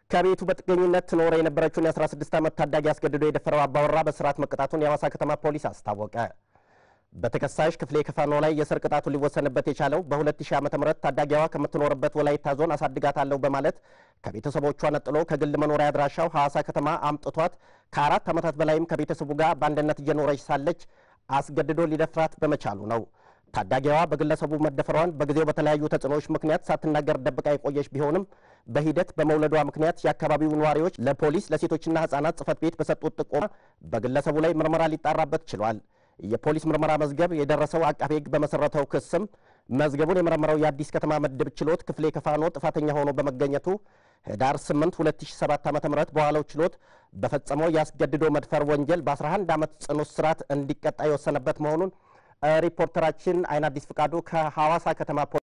ከቤቱ በጥገኝነት ትኖር የነበረችውን የ16 ዓመት ታዳጊ አስገድዶ የደፈረው አባወራ በስርዓት መቀጣቱን የሐዋሳ ከተማ ፖሊስ አስታወቀ። በተከሳሽ ክፍሌ ከፋኖ ላይ የእስር ቅጣቱ ሊወሰንበት የቻለው በ2000 ዓ ም ታዳጊዋ ከምትኖርበት ወላይታ ዞን አሳድጋታለሁ በማለት ከቤተሰቦቿ ነጥሎ ከግል መኖሪያ አድራሻው ሐዋሳ ከተማ አምጥቷት ከአራት ዓመታት በላይም ከቤተሰቡ ጋር በአንድነት እየኖረች ሳለች አስገድዶ ሊደፍራት በመቻሉ ነው። ታዳጊዋ በግለሰቡ መደፈሯን በጊዜው በተለያዩ ተጽዕኖዎች ምክንያት ሳትናገር ደብቃ የቆየች ቢሆንም በሂደት በመውለዷ ምክንያት የአካባቢው ነዋሪዎች ለፖሊስ ለሴቶችና ሕጻናት ጽሕፈት ቤት በሰጡት ጥቆማ በግለሰቡ ላይ ምርመራ ሊጣራበት ችሏል። የፖሊስ ምርመራ መዝገብ የደረሰው አቃቤ ሕግ በመሰረተው ክስም መዝገቡን የመረመረው የአዲስ ከተማ ምድብ ችሎት ክፍሌ ከፋኖ ጥፋተኛ ሆኖ በመገኘቱ ህዳር 8 2007 ዓ.ም በዋለው ችሎት በፈጸመው የአስገድዶ መድፈር ወንጀል በ11 ዓመት ጽኑ እስራት እንዲቀጣ የወሰነበት መሆኑን ሪፖርተራችን አይን አዲስ ፍቃዱ ከሐዋሳ ከተማ